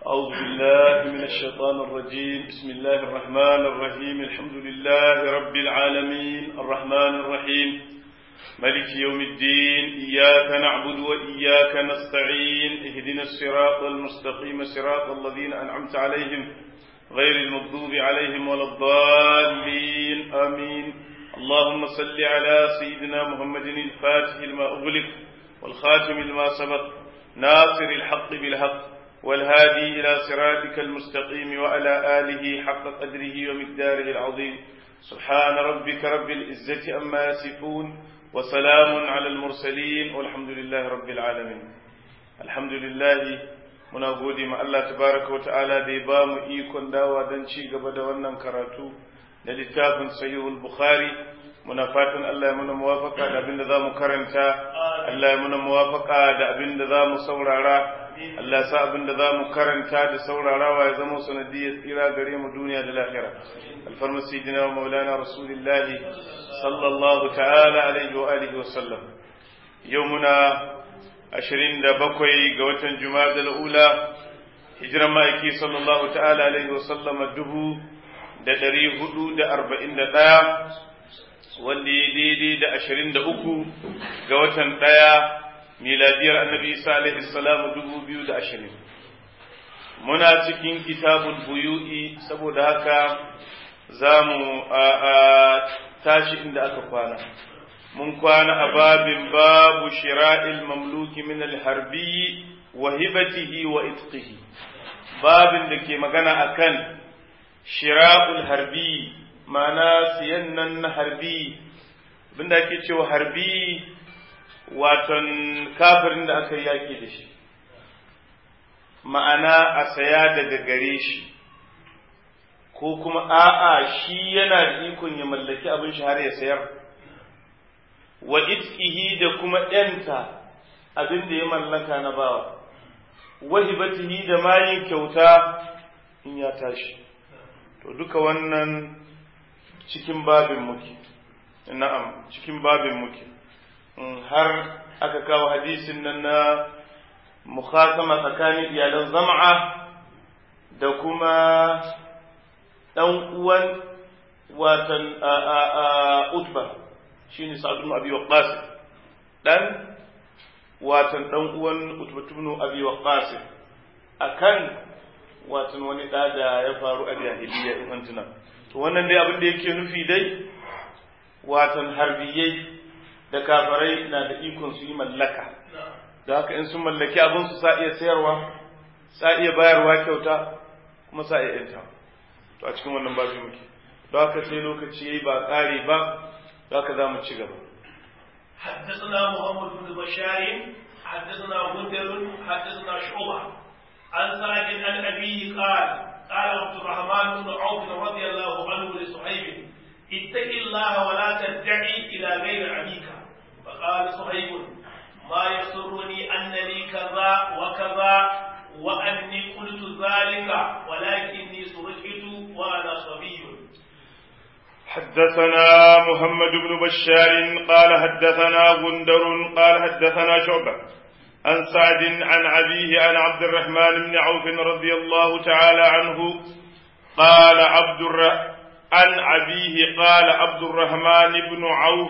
أعوذ بالله من الشيطان الرجيم بسم الله الرحمن الرحيم الحمد لله رب العالمين الرحمن الرحيم ملك يوم الدين إياك نعبد وإياك نستعين اهدنا الصراط المستقيم صراط الذين أنعمت عليهم غير المغضوب عليهم ولا الضالين آمين اللهم صل على سيدنا محمد الفاتح لما أغلق والخاتم لما سبق ناصر الحق بالحق والهادي إلى صراطك المستقيم وعلى آله حق قدره ومقداره العظيم سبحان ربك رب العزة أما يصفون وسلام على المرسلين والحمد لله رب العالمين الحمد لله muna gode ma Allah tabaraka wa ta'ala da ya ba mu ikon dawa don ci gaba da wannan karatu na littafin sahihul bukhari muna fatan Allah ya muna muwafaka da abin da za mu karanta Allah ya muna muwafaka da abin da za mu saurara Allah sa abin da za mu karanta da saurarawa ya zama sanadiyar tsira gare mu duniya da lahira alfarma sayyidina wa maulana rasulillahi sallallahu ta'ala alaihi wa alihi wa sallam yau muna ashirin da bakwai ga watan juma'a ula hijiran ma'aiki sallallahu ta'ala alaihi wa sallama dubu da ɗari hudu da arba'in da ɗaya wanda ya daidai da ashirin da uku ga watan ɗaya miladiyar annabi isa alaihi salamu dubu biyu da ashirin muna cikin kitabul buyu'i saboda haka za mu tashi inda aka kwana mun kwana a babin babu shira'il mamluki min alharbi wa hibatihi wa itqihi babin da ke magana akan shira'ul harbi ma'ana siyan nan na harbi abinda ake cewa harbi waton kafirin da aka yaki da shi ma'ana a saya daga gare shi ko kuma a'a shi yana da ikon ya mallaki abin shi har ya sayar wa itqihi da kuma ɗanta abin da ya mallaka na bawa wa hibatihi da mayin kyauta in ya tashi to duka wannan cikin babin muke na'am cikin babin muke har aka kawo hadisin nan na mukhatama tsakanin iyalan zama'a da kuma ɗan uwan watan utba shi ne sa'ad ibn abi waqqas dan watan dan uwan utba ibn abi waqqas akan watan wani da da ya faru a jahiliya in an tuna to wannan dai abin da yake nufi dai watan harbiyai da kafarai na da ikon su yi mallaka da haka in sun mallaki abin su sa iya sayarwa sa iya bayarwa kyauta kuma sa iya yanta to a cikin wannan babu muke don haka sai lokaci yayi ba ƙare ba ذاك ذا متشقب حدثنا محمد بن بشار حدثنا غندر حدثنا شعبة عن سعد عن أبيه قال قال عبد الرحمن بن عوف رضي الله عنه لصهيب اتق الله ولا تدعي إلى غير أبيك فقال صهيب ما يسرني أن لي كذا وكذا وأني قلت ذلك ولكني سرقت وأنا صبي حدثنا محمد بن بشار قال حدثنا غندر قال حدثنا شعبة عن سعد عن أبيه عن عبد الرحمن بن عوف رضي الله تعالى عنه قال عبد الر... عن أبيه قال عبد الرحمن بن عوف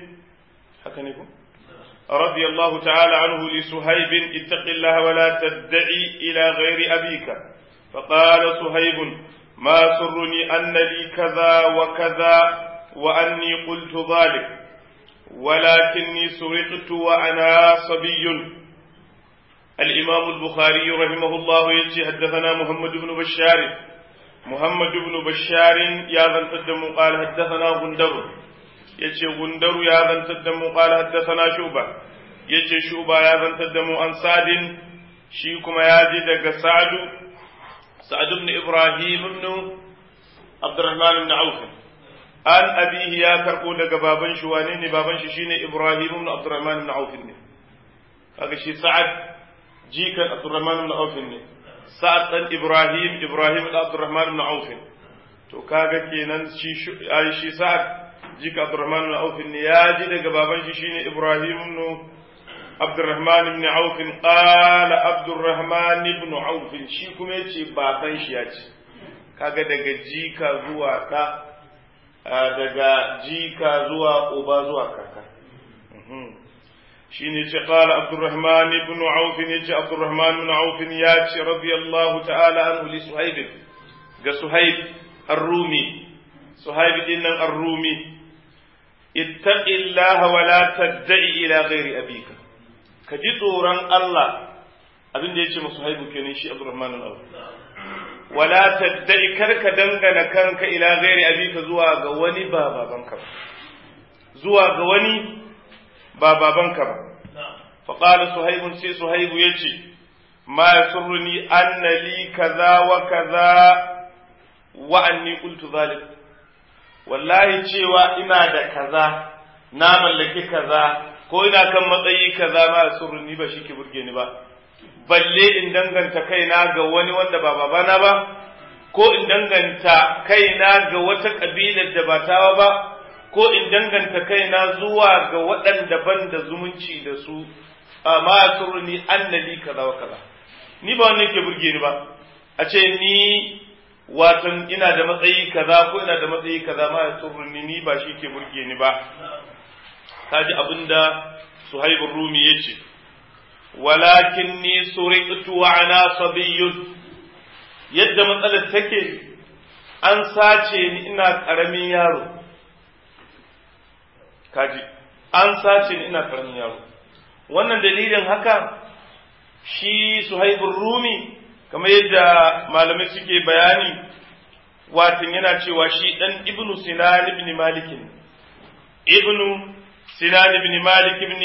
رضي الله تعالى عنه لسهيب اتق الله ولا تدعي إلى غير أبيك فقال سهيب ما سرني أن لي كذا وكذا وأني قلت ذلك ولكني سرقت وأنا صبي الإمام البخاري رحمه الله يجي حدثنا محمد بن بشار محمد بن بشار يا ذن تدم قال حدثنا غندر يجي غندر يا ذن تدم قال حدثنا شوبة يجي شوبة يا ذن تدم عن سعد شيكما يجي دق سعد سعد بن إبراهيم بن عبد الرحمن بن عوف an abihi ya karɓo daga baban shi wane ne baban shi shine Ibrahim ibn Abdurrahman ibn Auf ne kaga shi Sa'ad jikan Abdurrahman ibn Auf ne Sa'ad dan Ibrahim Ibrahim ibn Abdurrahman ibn Auf to kaga kenan shi shi Sa'ad jikan Abdurrahman ibn Auf ne ya ji daga baban shi shine Ibrahim ibn عبد الرحمن بن عوف قال عبد الرحمن بن عوف shi kuma yace baban shi ya ce kaga daga jika zuwa ɗa daga jika zuwa uba zuwa kaka shine ce qala abdurrahman ibn auf ne ce abdurrahman ibn auf ya ce radiyallahu ta'ala anhu li suhaib ga suhaib ar-rumi suhaib din nan ar-rumi ittaqillaha wa la tad'i ila ghairi abika ka ji tsoron Allah abin da yace musu haibu kenan shi abdurrahman ibn auf wala tad'i karka dangana kanka ila ghairi abika zuwa ga wani ba babanka ba zuwa ga wani ba babanka ba fa qala suhaib sai suhaib yace ma yasurruni anna li kaza wa kaza wa anni qultu zalik wallahi cewa ina da kaza na mallaki kaza ko ina kan matsayi kaza ma yasurruni ba shi ke burge ni ba balle in danganta kaina ga wani wanda ba babana ba ko in danganta kaina ga wata kabilar da ba tawa ba ko in danganta kaina zuwa ga waɗanda ban da zumunci da su amma surni annali kaza wa kaza ni ba wannan ke burge ni ba a ce ni watan ina da matsayi kaza ko ina da matsayi kaza ma surni ni ba shi ke burge ni ba kaji abinda suhaibur rumi yace walakin ni suriqtu wa ana sabiyyun yadda matsalar take an sace ni ina karamin yaro kaji an sace ni ina karamin yaro wannan dalilin haka shi suhaibur rumi kamar yadda malamai suke bayani watan yana cewa shi dan ibnu sinan ibn malik ibnu sinan ibn malik ibn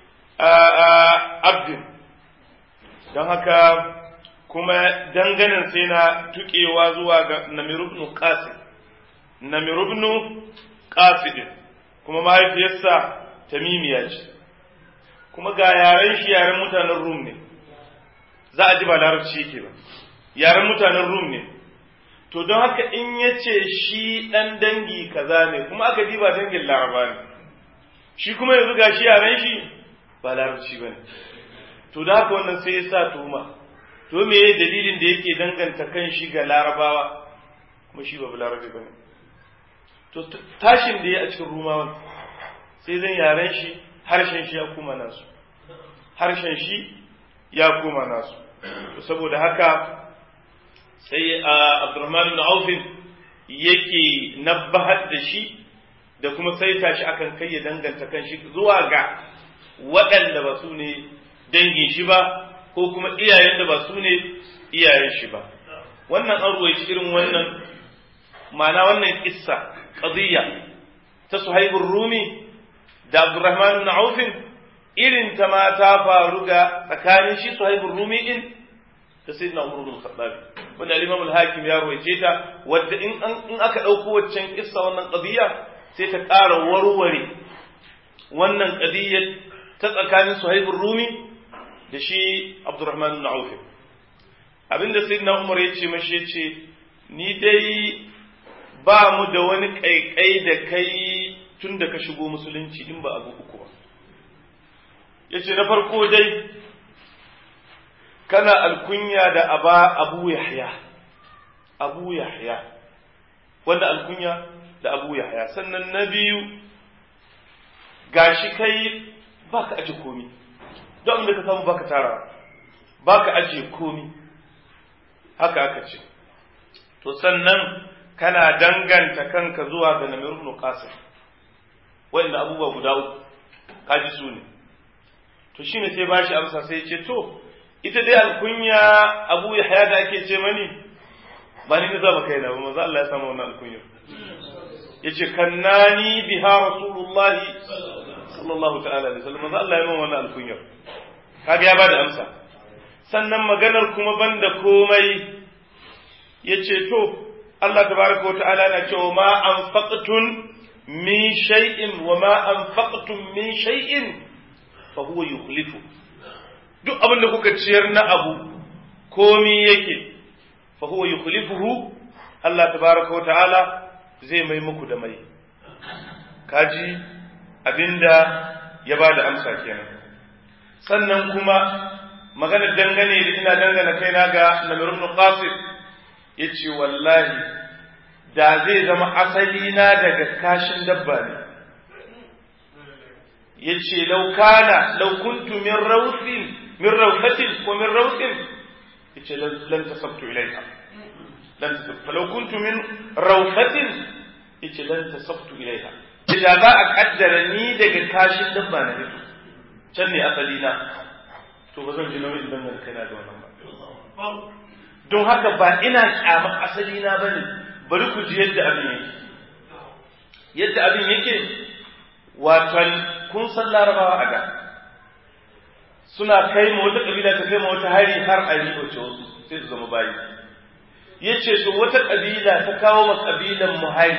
abdin don haka kuma danganin sai na tukewa zuwa ga namirubnu qasid namirubnu qasidin kuma mahaifiyarsa tamimiya ce kuma ga yaren shi yaren mutanen rum ne za a ji ba larabci yake ba yaren mutanen rum ne to don haka in ya ce shi ɗan dangi kaza ne kuma aka ji ba dangin laraba ne shi kuma yanzu ga shi yaren shi ba larabci ba ne to da haka wannan sai ya sa tuma to me ya dalilin da yake danganta kan shi ga larabawa kuma shi ba larabi ba ne to tashin da ya a cikin rumawan sai zan yaren shi harshen shi ya kuma nasu harshen shi ya kuma nasu saboda haka sai abdurrahman ibn aufin yake nabbahar da shi da kuma saita shi akan kai ya danganta kan shi zuwa ga waɗanda ba su ne dangin shi ba ko kuma iyayen da ba su ne iyayen shi ba wannan an ruwaici irin wannan ma'ana wannan kissa qadiyya ta suhaibur rumi da abdurrahman ibn aufin irin ta ma ta faru ga tsakanin shi suhaibur rumi din da sayyidina umar ibn khattab wanda al-imam al-hakim ya ruwaice ta wadda in in aka dauko waccan kissa wannan qadiyya sai ta ƙara warware wannan qadiyyar ta tsakanin suhaibur rumi da shi abdurrahman ibn auf abinda sayyidina umar ya ce mashi ya ce ni dai ba mu da wani kaikai da kai tun da ka shigo musulunci in ba abu uku ba ya ce na farko dai kana alkunya da aba abu yahya abu yahya wanda alkunya da abu yahya sannan na biyu gashi kai baka aje komi don abin da ka samu baka tara baka aje komi haka aka ce to sannan kana danganta kanka zuwa ga namir ibn qasim wanda abubuwa guda uku kaji su ne to shine sai bashi amsa sai ya ce to ita dai alkunya abu yahya da ake ce mani ba ni zama kaina ba manzo Allah ya samu wannan alkunya yace kannani biha rasulullah sallallahu ta'ala alaihi wasallam manzo Allah ya mun wannan alkunya kaga ya bada amsa sannan maganar kuma banda komai yace to Allah tabaraka wa ta'ala na cewa ma anfaqtun min shay'in wa ma anfaqtum min shay'in fa huwa yukhlifu duk abin da kuka ciyar na abu komi yake fa huwa yukhlifuhu Allah tabaraka wa ta'ala zai mai muku da mai kaji abinda ya bada amsa kenan sannan kuma magana dangane da ina dangana kaina ga namir ibn qasim yace wallahi da zai zama asali na daga kashin dabba ne yace law kana law kuntu min rawthin min rawfatin ko min rawthin yace lan tasabtu ilayha lan tasabtu law kuntu min rawfatin yace lan tasabtu ilayha idan za a kaddara ni daga kashin dabba na fito can ne asali na to ba zan ji nauyin dangane kaina da wannan ba don haka ba ina kyamar asali na bane bari ku ji yadda abin yake yadda abin yake watan kun san larabawa a da suna kai ma wata kabila ta kai ma wata hari har a ribace wasu sai su zama bayi ya ce to wata kabila ta kawo ma kabilan mu hari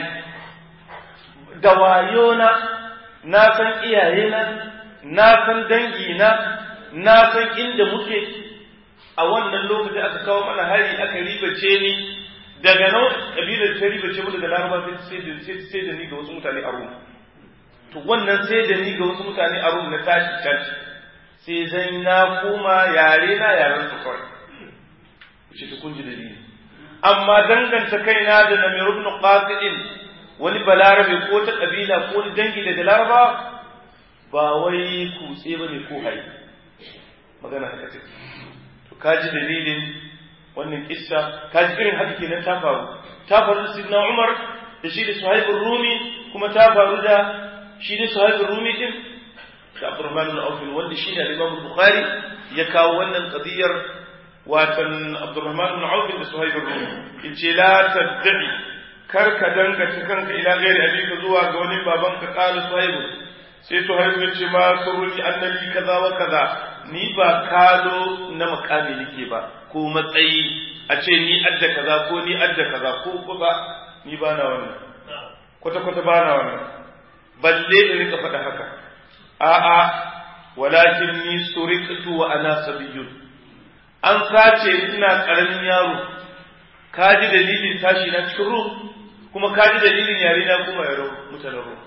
da wayona na san iyayena na san dangina na san inda muke a wannan lokaci aka kawo mana hari aka ribace ni daga nan kabilar ta ribace mu daga laraba sai da sai da ni ga wasu mutane a rum to wannan sai da ni ga wasu mutane a rum na tashi can sai zan na koma yare na yaren su kawai shi ta kunji dalili amma danganta kaina da namir ibn qasidin wani balarabe ko ta kabila ko wani dangi daga laraba ba wai kutse bane ko hai magana haka ce to kaji dalilin wannan kissa kaji irin haka kenan ta faru ta faru da sidna umar da shi da suhaib rumi kuma ta faru da shi da suhaib rumi din da abdurrahman bin auf wanda shi ne imam bukhari ya kawo wannan qadiyar watan abdurrahman bin auf da suhaib rumi yace la tad'i kar ka dangata kanka ila gairi abika zuwa ga wani babanka qala suhaib sai suhaib ya ce ma suruni annabi kaza wa kaza ni ba kalo na makami nake ba ko matsayi a ce ni adda kaza ko ni adda kaza ko ko ba ni ba na wannan kwata kwata ba na wannan balle in rika faɗa haka a'a walakin ni suriqtu wa ana sabiyyun an sace ina karamin yaro ka ji dalilin tashi na cikin ruh kuma ka ji dalilin yare na kuma yaro mutanen ruh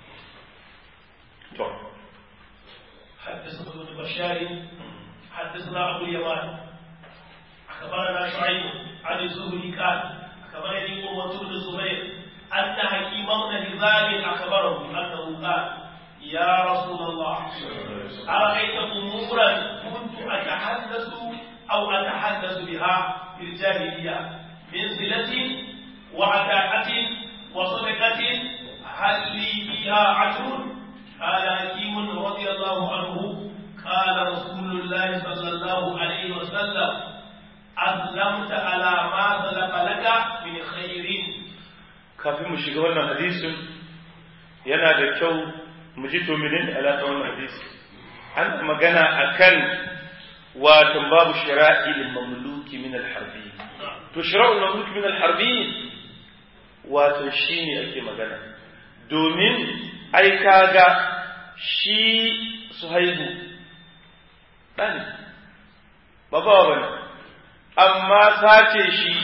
to حدثنا ابن بشار حدثنا ابو اليمان اخبرنا شعيب عن الزهري قال اخبرني قوة بن الزبير ان حكيم بن هزام اخبره انه قال يا رسول الله ارايت امورا كنت اتحدث او اتحدث بها في الجاهليه من صله وعتاقه وصدقه هل لي فيها عجر قال حكيم رضي الله عنه قال رسول الله صلى الله عليه وسلم أسلمت على ما سلف لك من خير kafin mu shiga wannan hadisin yana da kyau mu ji to menene alaƙa wannan hadisi an magana akan watan babu shira'il mamluki min al-harbi to shira'ul mamluki min al-harbi wato shine ake magana domin ai kaga shi suhaibu ɗan ba ba ba ne amma sace shi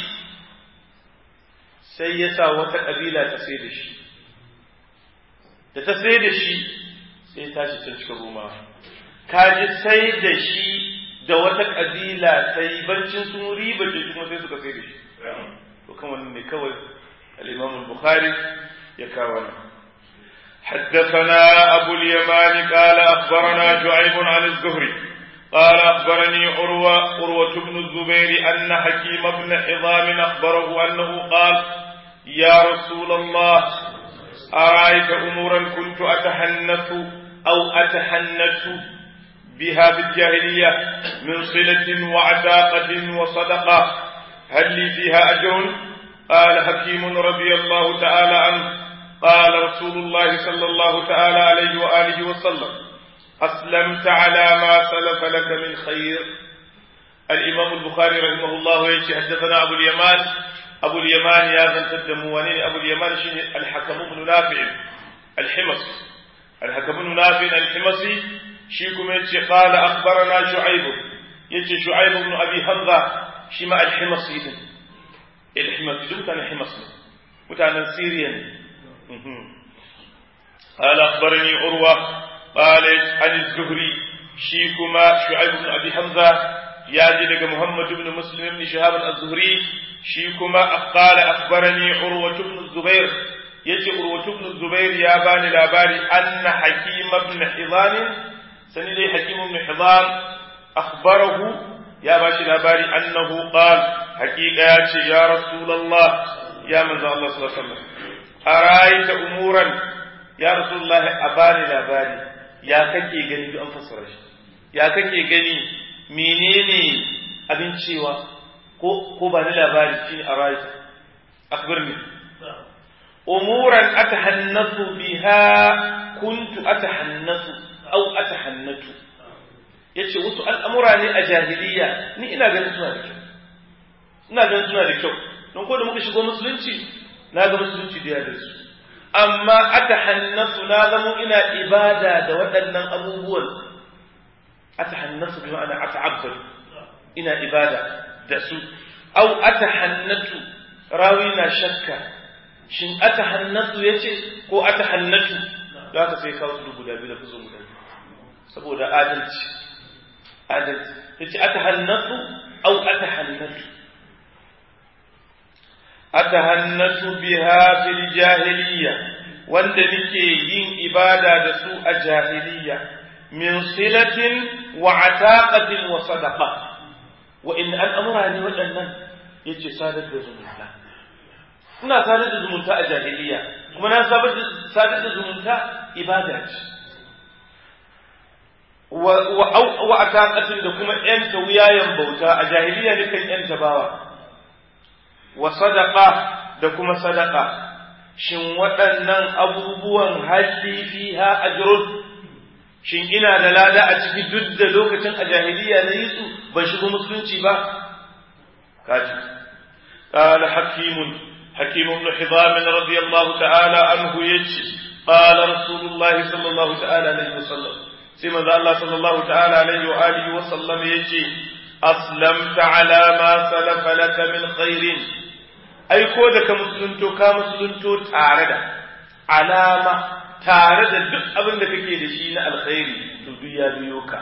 sai ya sa wata ƙabila ta sai da shi da ta sai da shi sai ta shi can cikin roma kaji sai da shi da wata ƙabila ta yi bancin sun riba ce kuma sai suka sai da shi to kan wannan ne kawai al-imam bukhari ya kawo nan حدثنا أبو اليمان قال أخبرنا شعيب عن الزهري قال أخبرني عروة عروة بن الزبير أن حكيم بن حضام أخبره أنه قال يا رسول الله أرأيت أمورا كنت أتحنث أو أتحنث بها في الجاهلية من صلة وعتاقة وصدقة هل لي فيها أجر قال حكيم رضي الله تعالى عنه قال رسول الله صلى الله تعالى عليه وآله وسلم أسلمت على ما سلف لك من خير الإمام البخاري رحمه الله يجي حدثنا أبو اليمان أبو اليمان يا ذا تدموانين أبو اليمان شين الحكم بن نافع الحمصي الحكم بن نافع الحمصي شيكم يجي قال أخبرنا شعيب يجي شعيب بن أبي حمزة شما الحمصي الحمصي دم كان الحمصي متعنا سيريا قال أخبرني عروة قال عن الزهري shi kuma shu'aib ibn abi hamza ya ji daga muhammad ibn muslim ibn shihab az-zuhri shi kuma qala akhbarani urwa ibn zubair yace urwa ibn zubair ya bani labari anna hakim ibn hizam sani dai hakim ibn hizam akhbarahu ya bashi labari annahu qala haqiqa ya ce ya rasulullah ya manzo Allah sallallahu alaihi wasallam araita umuran ya rasulullah abani labari ya kake gani duk an fassara shi ya kake gani menene abin cewa ko ko ba ni labari shine araita akhbirni umuran atahannasu biha kuntu atahannasu aw atahannatu yace wasu al'amura ne a jahiliya ni ina ganin suna da kyau ina ganin suna da kyau don ko da muka shigo musulunci na ga musulunci da yadda su amma atahannasu na zamo ina ibada da waɗannan abubuwan atahannasu bi ma'ana ata'abbad ina ibada da su au atahannatu rawi na shakka shin atahannatu yace ko atahannatu da haka sai kawo su guda biyu da fuzo guda biyu saboda adalci adalci yace atahannatu au atahannatu atahannatu biha fil jahiliya wanda nake yin ibada da su a jahiliya min silatin wa ataqatin wa sadaqa wa in al'amura ne waɗannan yace sadar da zumunta ina sadar da zumunta a jahiliya kuma na sadar da zumunta ibada ce wa ataqatin da kuma yanta wuyayen bauta a jahiliya ne kan yanta bawa wa sadaqa da kuma sadaqa shin waɗannan abubuwan hali fiha ajrun shin ina da lada a ciki duk da lokacin a jahiliya na yi su ban shigo musulunci ba kaji قال حكيم حكيم بن حضام رضي الله تعالى عنه يجي قال رسول الله صلى الله تعالى عليه وسلم سيما الله صلى الله تعالى عليه وآله وسلم يجي أسلمت على ما سلف لك من خير أي كودك مسلمتو كا مسلمتو تاردا علامة تاردا duk abin da kake da shi na alkhairi to duk ya biyo ka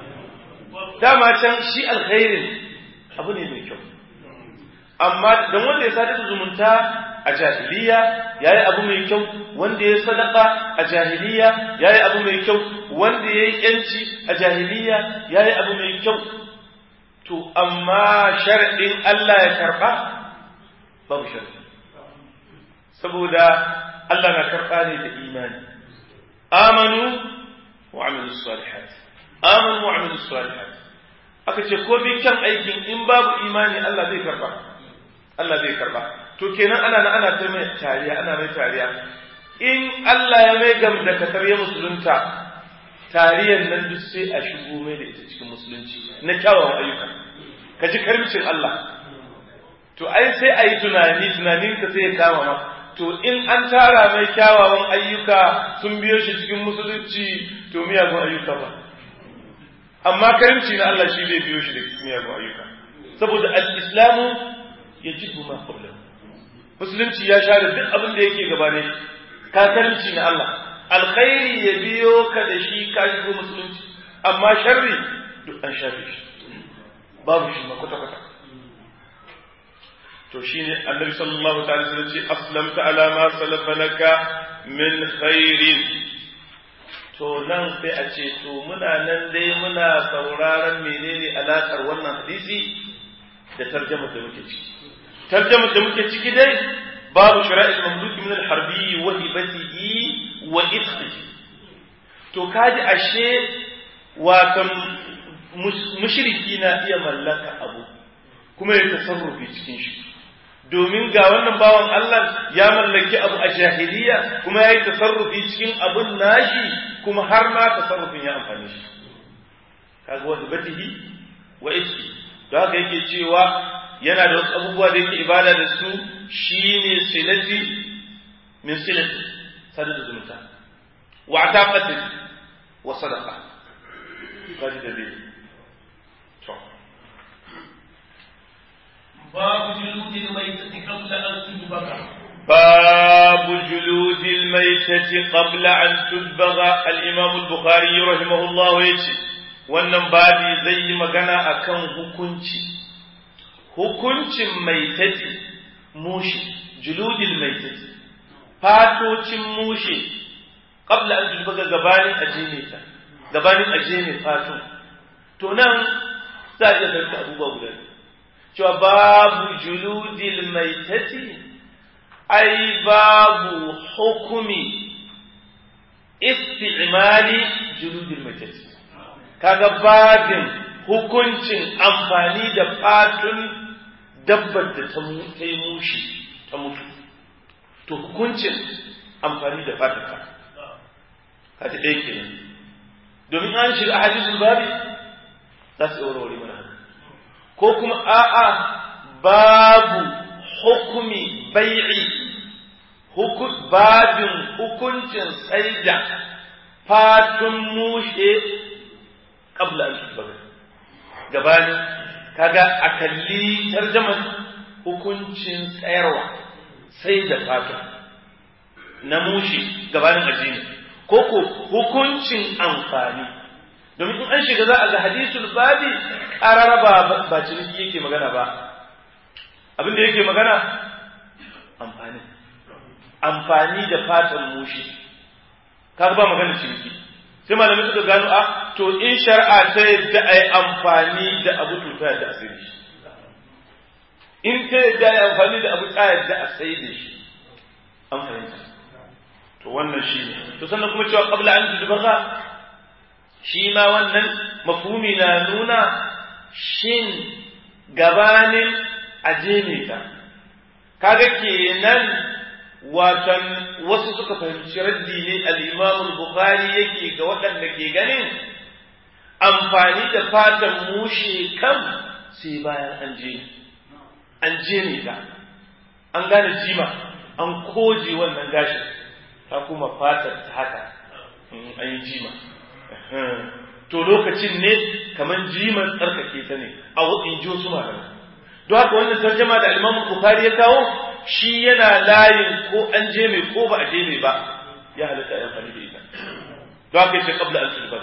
dama can shi alkhairin abu ne mai kyau amma don wanda ya sadar da zumunta a jahiliya ya yi abu mai kyau wanda ya sadaka a jahiliya ya yi abu mai kyau wanda ya yi yanci a jahiliya ya yi abu mai kyau to amma sharaɗin Allah ya karɓa babu sharaɗi saboda Allah na karɓa ne da imani amanu wa amilu salihat amanu wa amilu salihat aka ce ko bi kyan aikin in babu imani Allah zai karɓa Allah zai karba to kenan ana na ana ta mai tariya ana mai tariya in Allah ya mai gam da kasar ya musulunta tariyan nan duk sai a shigo mai da ita cikin musulunci na kyawawan ayyuka ka ji karmicin Allah to ai sai a yi tunani tunanin ka sai ya kama ma to in an tara mai kyawawan ayyuka sun biyo shi cikin musulunci to miyagun ayyuka ba amma karimci na Allah shi zai biyo shi da miyagun ayyuka saboda al-islamu yajibu ma qablahu musulunci ya share duk abin da yake gabane kakarci na Allah alkhairi ya biyo ka da shi ka shigo musulunci amma sharri duk an shafe shi babu shi ma kwata kwata to shine annabi sallallahu ta'ala alaihi ce aslamta ala ma salafa laka min khairin to nan sai a ce to muna nan dai muna sauraron menene alakar wannan hadisi da tarjamar da muke ciki tarjamar da muke ciki dai babu shira'il mamluki min al-harbi wa hibatihi wa itqihi to kaji ashe watan mushriki na iya mallaka abu kuma ya tasarrufi cikin shi domin ga wannan bawan Allah ya mallaki abu a jahiliya kuma ya yi tasarrufi cikin abun nashi kuma har ma tasarrufin ya amfani shi kaga wa hibatihi wa itqihi don haka yake cewa yana da wasu abubuwa da yake ibada da su shine silati min silati sada da zumunta wa ataqati wa sadaqa kaji da dai to babu juludil maitati qabla an tudbaga باب جلود الميتة قبل أن تدبغ الإمام البخاري رحمه الله يجي wannan babi zai yi magana akan hukunci hukuncin maitati mushi juludil maitati fatocin mushi qabla an tulbaga gabanin ajene ta gabanin ajene fato to nan za a iya karka abubuwa guda cewa babu juludil maitati ai babu hukumi isti'mali juludil maitati kaga babin hukuncin amfani da fatun dabbar da ta yi mushi ta mutu to hukuncin amfani da fatun ka kaji ɗaya ke domin an shiga a hadisul babi za su yi warware mana ko kuma a'a babu hukumi bai'i babin hukuncin tsaida fatun mushe qabla an tusbaga gabanin kaga a kalli tarjaman hukuncin tsayarwa sai da fata na mushi gabanin addini ko ko hukuncin amfani domin in an shiga za a ga hadisul babi qararaba ba ciniki yake magana ba abin da yake magana amfani amfani da fatan mushi kaga ba magana ciniki sai malamai suka gano a to in shari'a ta yadda a yi amfani da abu to ta yadda a sai da shi in ta yadda a yi amfani da abu ta yadda a sai da shi an fahimta to wannan shi ne to sannan kuma cewa qabla an tudbaga shi ma wannan mafhumi na nuna shin gabanin aje ne ta kaga kenan watan wasu suka fahimci raddi ne al-Imam al-Bukhari yake ga waɗanda ke ganin amfani da fatan mushe kan sai bayan an je an je ne ta an gane jima an koje wannan gashin ta kuma fatar ta haka an yi jima to lokacin ne kamar jiman tsarkake ta ne a in ji wasu malamai don haka wannan tarjama da Imam Bukhari ya kawo shi yana layin ko an je mai ko ba a je mai ba ya halatta ya amfani da ita don haka yace qabla an tulba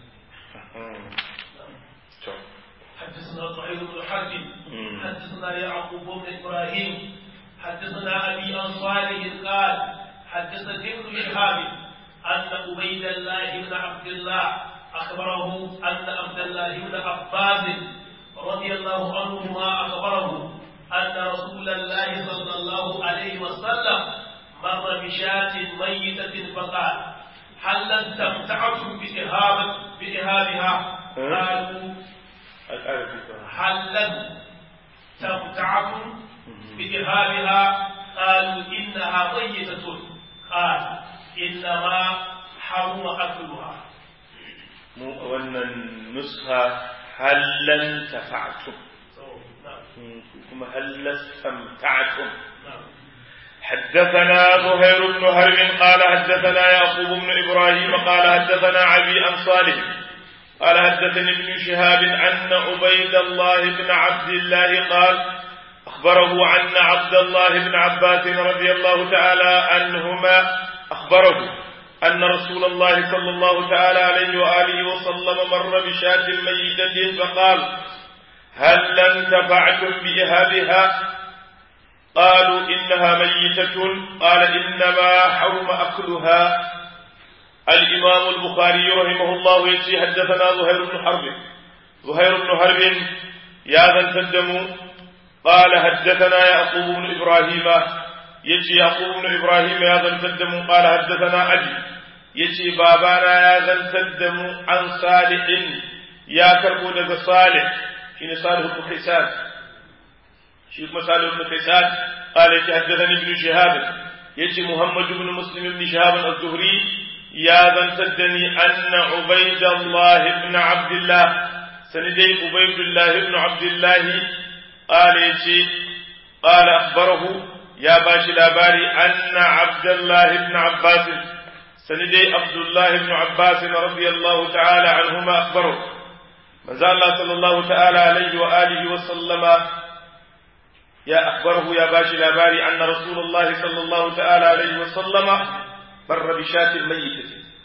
حدثنا صهيب بن حرب حدثنا يعقوب بن ابراهيم حدثنا ابي عن صالح قال حدثني ابن شهاب ان عبيد الله بن عبد الله اخبره ان عبد الله بن عباس رضي الله عنهما اخبره أن رسول الله صلى الله عليه وسلم مر بشاة ميتة فقال هل استمتعتم بإهابة بإهابها؟ قالوا هل استمتعتم بإهابها؟ قالوا إنها ميتة قال إنما حرم أكلها. مو أن النسخة هل انتفعتم ثم هل استمتعتم حدثنا زهير بن هرب قال حدثنا يعقوب بن ابراهيم قال حدثنا عبي عن صالح قال حدثني ابن شهاب ان عبيد الله بن عبد الله قال اخبره ان عبد الله بن عباس رضي الله تعالى عنهما اخبره ان رسول الله صلى الله تعالى عليه واله وسلم مر بشاة ميتة فقال هل انتفعتم بإهابها قالوا إنها ميتة قال إنما حرم أكلها الإمام البخاري رحمه الله يتي حدثنا زهير بن حرب زهير بن حرب يا ذا التدم قال حدثنا يعقوب بن إبراهيم يتي يعقوب بن إبراهيم يا ذا التدم قال حدثنا أبي يتي بابانا يا ذا التدم عن صالح يا كربون صالح shine Salih ibn Kaysan shi kuma Salih ibn Kaysan qala yace haddathani ibn Shihab yace Muhammad ibn Muslim ibn Shihab az-Zuhri ya zantaddani anna Ubaydullah ibn Abdullah sanidai Ubaydullah ibn Abdullah qala yace qala akhbarahu ya bashi labari anna Abdullah ibn Abbas sanidai Abdullah ibn Abbas radiyallahu ta'ala anhuma akhbarahu manzo Allah sallallahu ta'ala alaihi wa alihi wa sallama ya akhbarahu ya bashi labari anna rasulullah sallallahu ta'ala alaihi wa sallama barra bi shatin mayyitati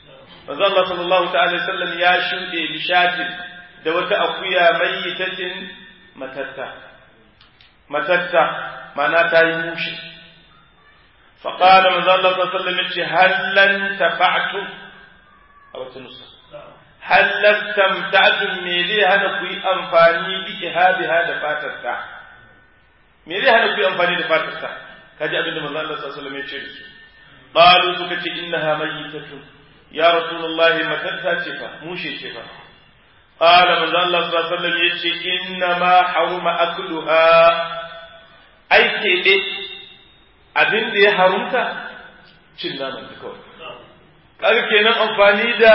manzo Allah sallallahu ta'ala sallam ya shuɗe bishatin da wata akuya mayyitatin matatta matatta mana ta yi mushi faƙada manzo Allah sallallahu alaihi wasallam yace hallan tafa'tu a wata nusa hallan tamta'tu me zai hana ku yi amfani bi ihadiha da fatarta me zai hana ku yi amfani da fatarta kaji abinda manzo Allah sallallahu alaihi wasallam yace da su qalu suka ce innaha mayyitatun ya rasulullahi matatta ce fa mushe ce fa قال من الله صلى الله عليه وسلم يتي إنما حرم أكلها أي كيدي abin da ya harumta cin naman ta kawai kaga kenan amfani da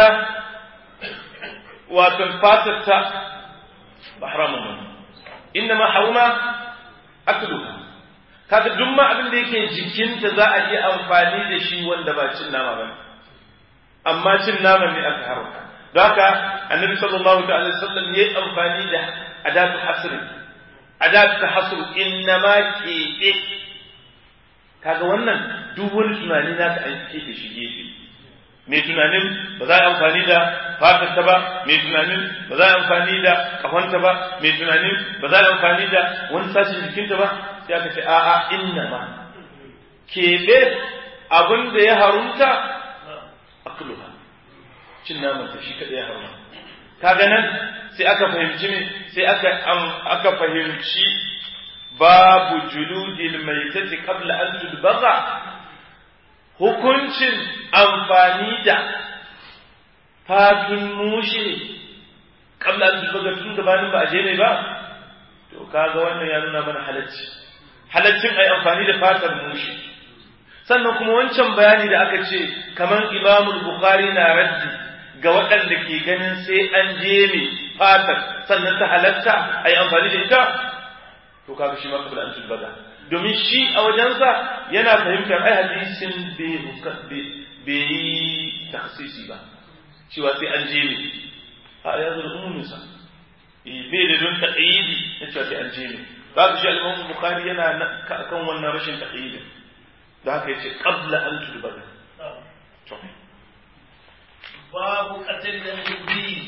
wato fatarta ba haramun ba inna ma haruma akluha kaga duk ma abin da yake jikinta za a iya amfani da shi wanda ba cin nama ba amma cin naman ne aka haramta don haka annabi sallallahu ta'ala sallam ya yi amfani da adatu hasri adatu hasr inna ma keɓe kaga wannan duk wani tunani naka an keɓe shi gefe mai tunanin ba za a amfani da fatarta ba mai tunanin ba za a amfani da kafanta ba mai tunanin ba za a amfani da wani sashen jikinta ba sai aka ce a'a inna ma keɓe abin da ya harunta akluha cin naman ta shi kaɗai ya haruna kaga nan sai aka fahimci me sai aka aka fahimci babu juludil maitati qabla an tudbaga hukuncin amfani da fatun mushe qabla an tudbaga tun gabanin ba a je ne ba to kaga wannan ya nuna mana halacci halaccin ai amfani da fatar mushe sannan kuma wancan bayani da aka ce kamar imamul bukhari na raddi ga waɗanda ke ganin sai an je mai fatar sannan ta halatta a yi amfani da ita to kaga shi ma kabla an tulbaga domin shi a wajensa yana fahimtar ai hadisin bai yi taksisi ba cewa sai an je mai a ya zo da umuminsa bai da don taƙayyidi na cewa sai an je mai ba shi al-imam bukhari yana kan wannan rashin taƙayyidin da haka yace qabla an tulbaga to babu qatl al-khinzir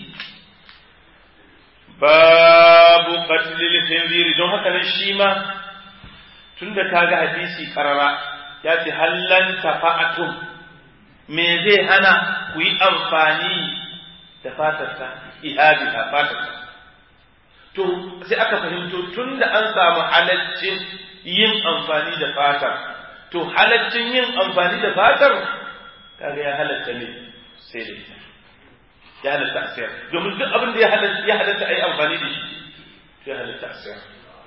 babu qatl al-khinzir don haka nan shi ma tunda kaga hadisi karara ya ce hallan tafa'atum me zai hana ku yi amfani da fatarsa ihabi a fatarsa to sai aka fahimto tunda an samu halaccin yin amfani da fatar to halaccin yin amfani da fatar kaga ya halatta ne sai da ita ya halatta a sayar domin duk abin da ya halatta ya halatta a yi amfani da shi ya halatta a sayar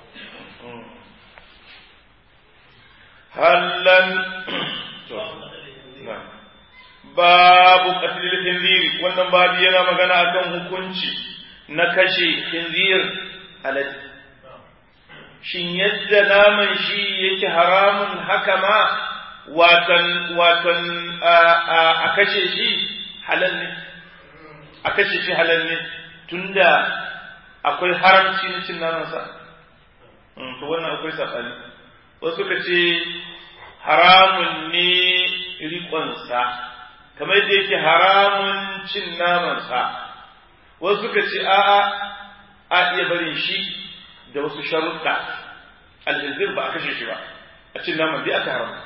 hallan babu qatlil khinzir wannan babu yana magana akan hukunci na kashe khinzir alade shin yadda naman shi yake haramun haka ma watan watan a kashe shi halal ne a kashe shi halal ne tunda akwai haramci na cin namansa to wannan akwai saɓani wasu ka ce haramun ne riƙonsa kamar da yake haramun cin namansa wasu ka ce a'a a iya barin shi da wasu sharuɗa alhizir ba a kashe shi ba a cin naman dai aka haram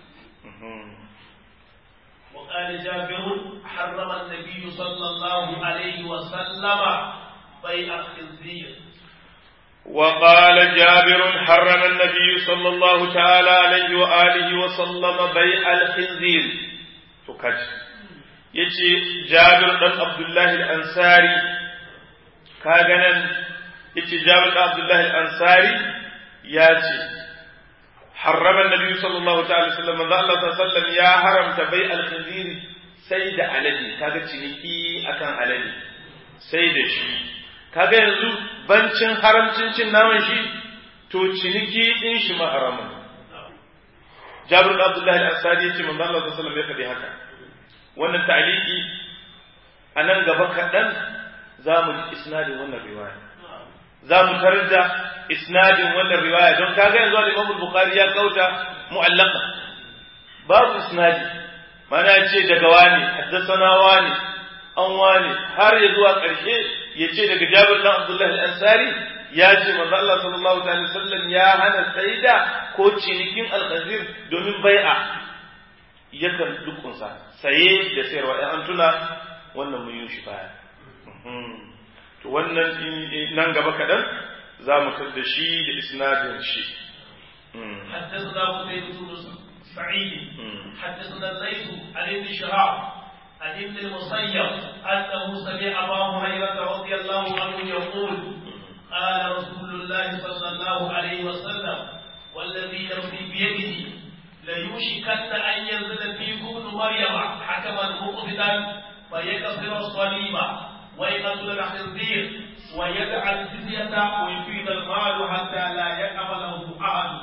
وقال جابر حرم النبي صلى الله عليه وسلم بيع الخنزير وقال جابر حرم النبي صلى الله تعالى عليه وآله وسلم بيع الخنزير فكت يجي جابر بن عبد الله الأنصاري كاغنا yace Jabir da Abdullah al-Ansari ya ce harrama Nabi sallallahu ta'ala sallam manzo Allah sallallahu ya haramta bai al-khinzir sai da alade kaga ciniki akan alade sai da shi kaga yanzu bancin haramcin cin naman shi to ciniki din shi ma haramun Jabir da Abdullah al-Ansari yace manzo Allah sallallahu ya faɗi haka wannan ta'liqi a nan gaba kaɗan za mu ji isnadin wannan riwaya za mu tarar da isnadin wannan riwaya don kaga yanzu da Imam Bukhari ya kauta mu'allaqa babu isnadi mana ce daga wani haddathana wani an wane har ya zuwa ƙarshe ya ce daga Jabir dan Abdullahi al-Ansari ya ce manzo Allah sallallahu alaihi wasallam ya hana saida ko cinikin al-khazir domin bai'a yakan dukunsa saye da sayarwa in an tuna wannan mun yi shi baya to wannan nan gaba kaɗan za mu da shi da isnadin shi حدثنا قتيبة بن سعيد حدثنا الليث عن ابن شهاب عن ابن المسيب أنه سمع أبا هريرة رضي الله عنه يقول قال رسول الله صلى الله عليه وسلم والذي نفسي بيده ليوشكن أن ينزل فيكم ابن مريم حكما مقصدا فيكسر الصليب ويقتل الخنزير ويدع الجزية ويفيد المال حتى لا يقبله أحد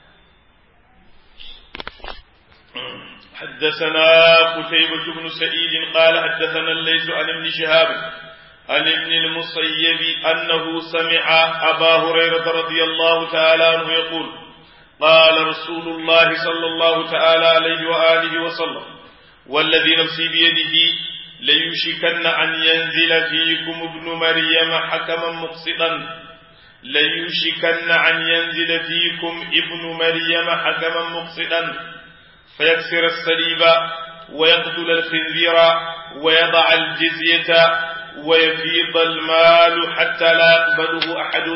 حدثنا قتيبة بن سعيد قال حدثنا الليث عن ابن شهاب عن ابن المصيب أنه سمع أبا هريرة رضي الله تعالى عنه يقول قال رسول الله صلى الله تعالى عليه وآله وسلم والذي نفسي بيده ليوشكن أن ينزل فيكم ابن مريم حكما مقسطا ليوشكن أن ينزل فيكم ابن مريم حكما مقسطا فيكسر الصليب ويقتل الخنزير ويضع الجزية ويفيض المال حتى لا يقبله أحد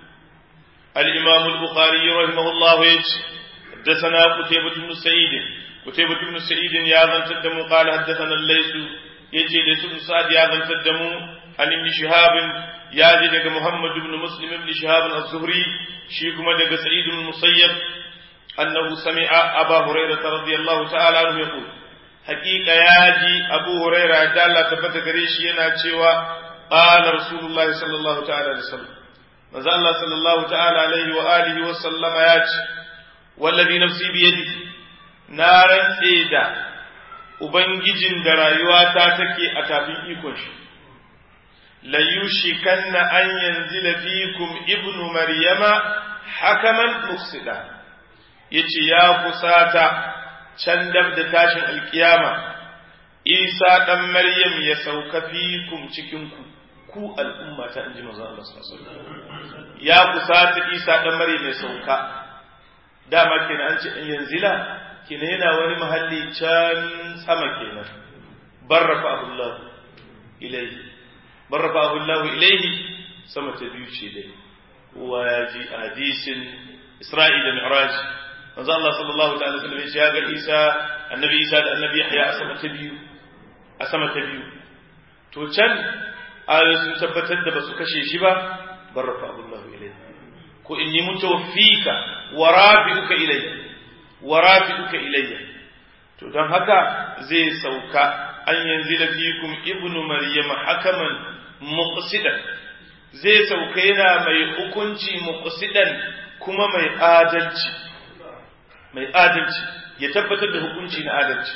الإمام البخاري رحمه الله يجي حدثنا قتيبة بن سعيد قتيبة بن سعيد يا ذن تدم قال حدثنا الليث يجي ليس بن سعد يا ذن تدم عن ابن شهاب يا جي محمد بن مسلم بن شهاب الزهري شيكما دق سعيد بن المسيب أنه سمع أبا هريرة رضي الله تعالى عنه يقول حقيقة ياجي أبو هريرة دالة تبت قريش ينا قال رسول الله صلى الله تعالى عليه وسلم manzo Allah sallallahu ta'ala alaihi wa alihi wa sallama ya ce wallazi nafsi bi yadi na rantse da ubangijin da rayuwata take a tafin ikon shi la yushikanna an yanzila fikum ibnu maryama hakaman muqsida yace ya kusata can dab da tashin alkiyama isa dan maryam ya sauka fikum cikin ku ku al'umma ta inji manzo Allah sallallahu alaihi wasallam ya kusata Isa dan Maryam mai sauka dama kenan an ce in yanzila kenan yana wani mahalli can sama kenan barrafa Allah ilaihi barrafa Allah ilaihi sama ta biyu ce dai wa yaji hadisin Isra'il da Mi'raj manzo Allah sallallahu ta'ala alaihi wasallam ya ga Isa annabi Isa da annabi Yahya a sama ta biyu a sama ta biyu to can ayoyi sun tabbatar da basu kashe shi ba bar rafa Allahu ilayhi ko inni mutawaffika wa rafi'uka ilayya wa rafi'uka ilayya to dan haka zai sauka an yanzila fikum ibnu maryam hakaman muqsidan zai sauka yana mai hukunci muqsidan kuma mai adalci mai adalci ya tabbatar da hukunci na adalci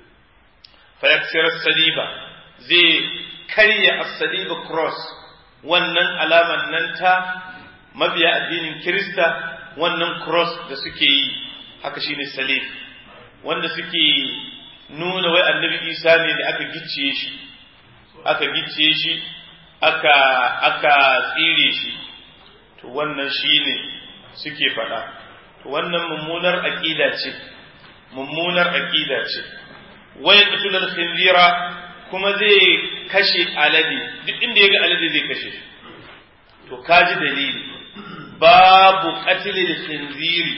fa yaksira saliba zai karya as-saliba cross wannan alaman nan ta mabiya addinin Kirista wannan cross da suke yi haka shine salib wanda suke nuna wai annabi Isa ne da aka gicciye shi aka gicciye shi aka aka tsire shi to wannan shine suke faɗa to wannan mummunar aqida ce mummunar aqida ce wai qatul khinzira kuma zai kashe alade duk inda ya ga alade zai kashe shi to kaji dalili babu qatlil khinziri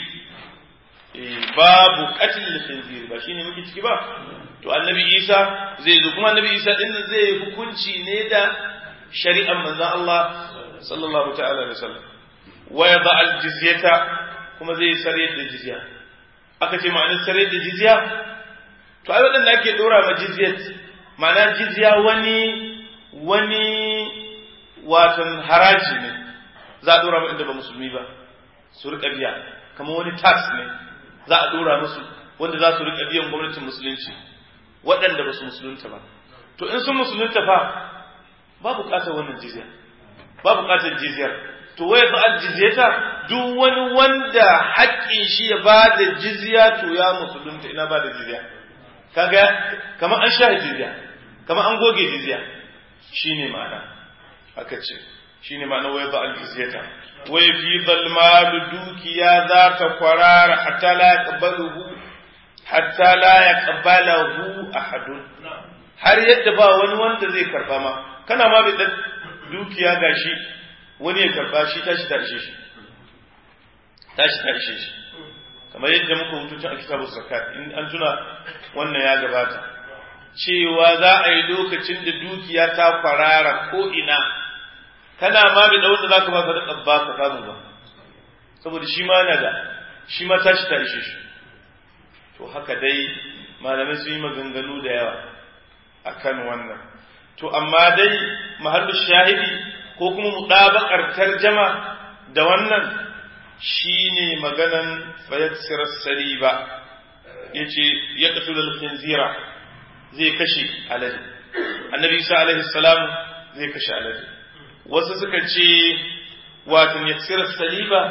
babu qatlil khinziri ba shine muke ciki ba to annabi Isa zai zo kuma annabi Isa din zai hukunci ne da shari'ar manzon Allah sallallahu ta'ala alaihi wasallam wa yada al jizyata kuma zai sare da jizya aka ce ma'anar sare da jizya to ai wadanda ake dora ma jizyat ma'ana jizya wani wani watan haraji ne za a dora ma inda ba musulmi ba su rika biya kamar wani tax ne za a dora musu wanda za su rika biyan gwamnatin musulunci waɗanda ba su musulunta ba to in sun musulunta fa ba buƙatar wannan jizya ba buƙatar jizyar to wai fa aljizyata duk wani wanda haƙƙin shi ya ba da jizya to ya musulunta ina ba da jizya kaga kamar an sha jizya kamar an goge jizya shine ma'ana aka ce shine ma'ana wai ba al-jizyata wai fi zalmalu dukiya za ta kwarara hatta la yaqbaluhu hatta la yaqbalahu ahadun har yadda ba wani wanda zai karba ma kana ma bai dukiya gashi wani ya karba shi tashi ta ishe shi tashi ta ishe shi kamar yadda muka hutu a kitabu zakat in an tuna wannan ya gabata cewa za a yi lokacin da dukiya ta kwarara ko ina kana ma bai da wanda za ka ba ka da ba ka samu ba saboda shi ma na da shi ma tashi ta ishe shi to haka dai malamai sun yi maganganu da yawa akan wannan to amma dai mahallu shahidi ko kuma mudabakar tarjama da wannan shine maganan fayaksir saliba yace ya kasu da khinzira zai kashe alade annabi isa alaihi salam zai kashe alade wasu suka ce wato yaksir saliba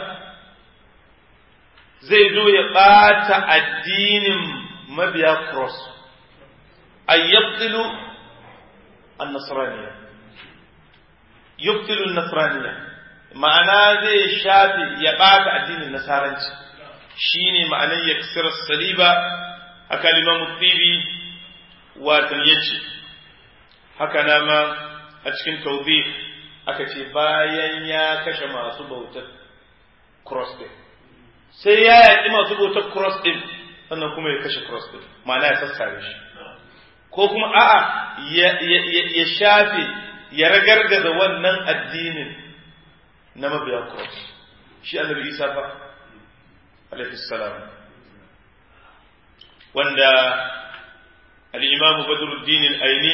zai zo ya bata addinin mabiya cross ay yabtilu an-nasraniyya yubtilu an-nasraniyya ma'ana zai shafe ya bata addinin nasaranci shine ma'anar yaksir saliba haka limamu tibi watan yace haka na ma a cikin tawbih aka ce bayan ya kashe masu bautar cross din sai ya yaƙi masu bautar cross din sannan kuma ya kashe cross din ma'ana ya sassare shi ko kuma a'a ya shafe ya ragargaza wannan addinin na mabiya cross shi annabi isa fa alaihi salam wanda al-imam badruddin al-aini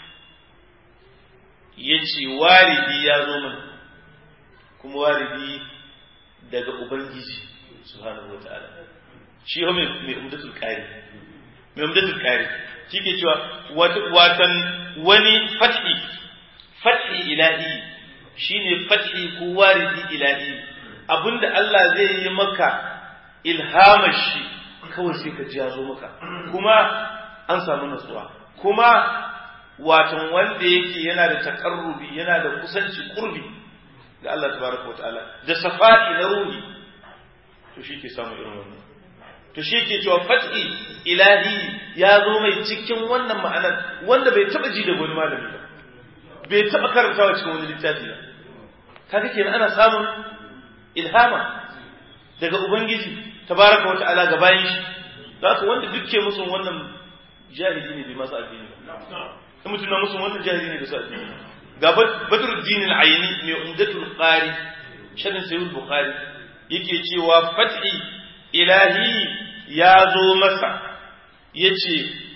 yace waridi ya zo min kuma waridi daga ubangiji subhanahu wataala shi ho mai umdatul qari mai umdatul qari shi ke cewa watan wani fathi fathi ilahi shine fathi ko waridi ilahi abinda Allah zai yi maka ilhamar shi kawai sai ka ji ya zo maka kuma an samu natsuwa kuma watan wanda yake yana da takarrubi yana da kusanci kurbi ga Allah tabaraka wataala da safa'i na ruhi to shi ke samu irin wannan to shi ke cewa fathi ilahi ya zo mai cikin wannan ma'anar wanda bai taba ji da wani malami ba bai taba karantawa cikin wani littafi ba kaga kenan ana samun ilhama daga ubangiji tabaraka wata'ala ga bayan shi za su wanda duk ke musu wannan jahili ne bai masu addini ba in mutum na musu wannan jahili ne da su addini ga badruddin al-ayni mai umdatul qari sharin sayyid bukhari yake cewa fathi ilahi ya zo masa yace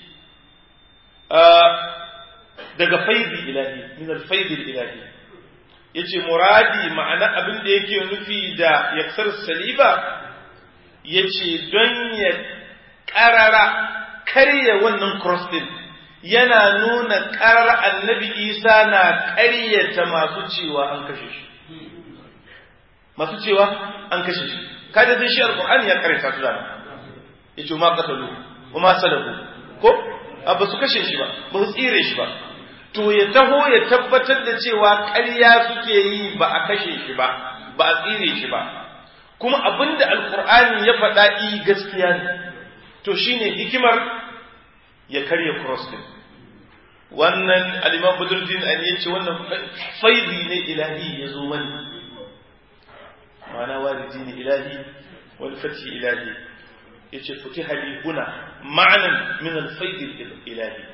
daga faidi ilahi min al-faidi ilahi yace muradi ma'ana abin da yake nufi da yaksar saliba yace don ya karara karya wannan cross din yana nuna karara annabi isa na karyata masu cewa an kashe shi masu cewa an kashe shi kada zai shi alqur'ani ya karyata su da yace ma qatalu wa ma salabu ko ba su kashe shi ba ba su tsire shi ba to ya taho ya tabbatar da cewa ƙarya suke yi ba a kashe shi ba ba a tsire shi ba kuma abinda alkur'ani ya faɗa i gaskiya ne to shine hikimar ya karya cross din wannan al-imam budurdin an yace wannan faidi ne ilahi ya zo mani ma'ana waridi ne ilahi wal fati ilahi yace futiha li huna ma'anan min al-faid ilahi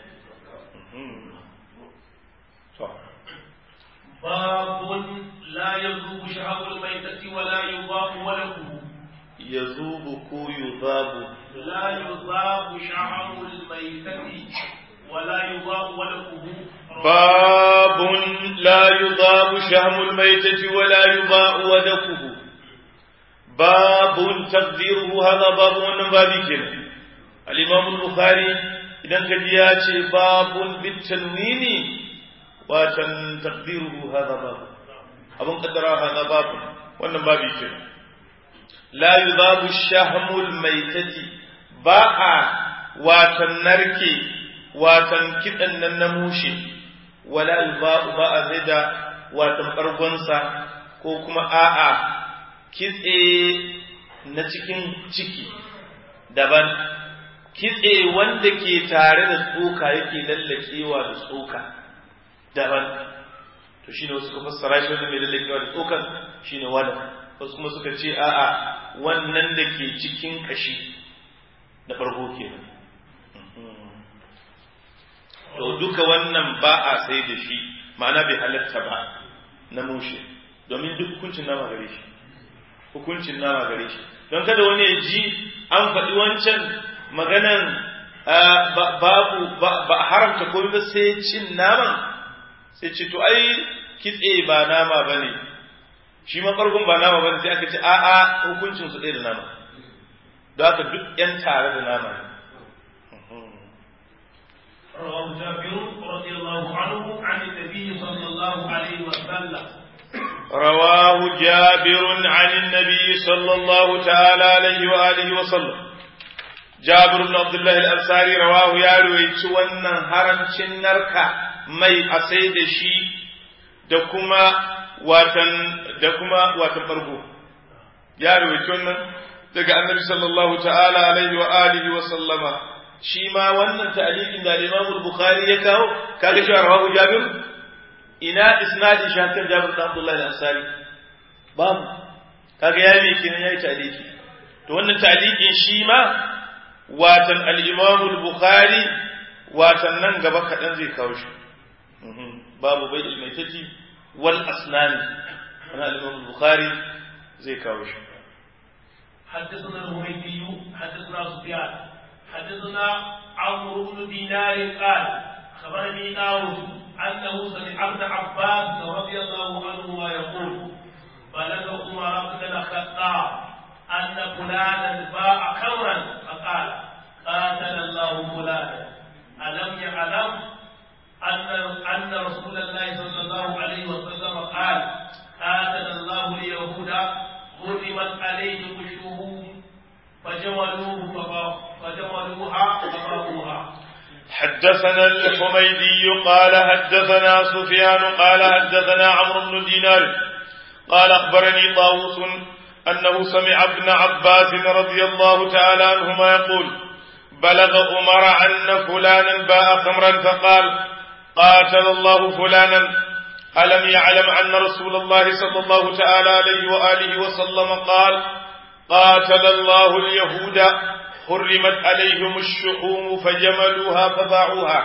باب لا يذوب شهاب الميتة ولا يضاف ولده يذوب كو يضاب لا يضاف شهاب الميتة ولا يضاف ولده باب لا يضاب شهم الميتة ولا يضاء ودكه باب تقديره هذا باب wannan babi kenan al-Imam al-Bukhari idan ka ji ya ce babun bitanwini watan taqdiruhu hadha bab abun qaddara hadha bab wannan babi ke la yudabu shahmul maitati ba a watan narke watan kidan nan na mushe wala alba'u ba a zai da watan bargonsa ko kuma a'a kitse na cikin ciki daban kitse wanda ke tare da tsoka yake lallakewa da tsoka daban to shine wasu suka fassara shi wanda mai lallakewa da tsokan shine wannan wasu kuma suka ce a'a wannan da ke cikin kashi na farko kenan to duka wannan ba a sai da shi ma'ana bai halatta ba na mushe domin duk hukuncin nama gare shi hukuncin nama gare shi don kada wani ya ji an faɗi wancan maganan babu ba a haramta komai ba sai cin naman sai ce to ai kitse ba nama ba ne shi ma farkon ba nama ba ne sai aka ce a'a hukuncin su ɗaya da nama don haka duk yan tare da nama ne رواه جابر رضي الله عنه عن النبي صلى الله عليه وسلم رواه جابر عن النبي صلى الله تعالى عليه وآله وسلم جابر بن عبد الله الأنصاري رواه يا رويت wannan harancin narka mai a sai da shi da kuma watan da kuma watan farko ya rowaito wannan daga annabi sallallahu ta'ala alaihi wa alihi wa sallama shi ma wannan ta'liqin da Imam Bukhari ya kawo kaga cewa rawahu Jabir ina isnadi shakar Jabir da Abdullah al-Ansari babu kaga ya me kenan yayi ta'liqi to wannan ta'liqin shi ma watan al-Imam al-Bukhari watan nan gaba kadan zai kawo shi babu bai al-maitati wal asnan ana al-Imam al-Bukhari zai kawo shi حدثنا الهميدي حدثنا سفيان حدثنا عمرو بن دينار قال خبرني داود انه سمع ابن عباس رضي الله عنهما يقول بلغ عمر بن الخطاب ان فلانا باع خمرا فقال قاتل الله فلانا الم يعلم ان ان رسول الله صلى الله عليه وسلم قال قاتل الله اليهود حرمت عليهم الشهوم فجملوه فجملوها فباعوها حدثنا الحميدي قال حدثنا سفيان قال حدثنا عمرو بن دينار قال أخبرني طاووس أنه سمع ابن عباس رضي الله تعالى عنهما يقول بلغ عمر أن فلانا باع خمرا فقال قاتل الله فلانا ألم يعلم أن رسول الله صلى الله تعالى عليه وآله وسلم قال قاتل الله اليهود حرمت عليهم الشحوم فجملوها فباعوها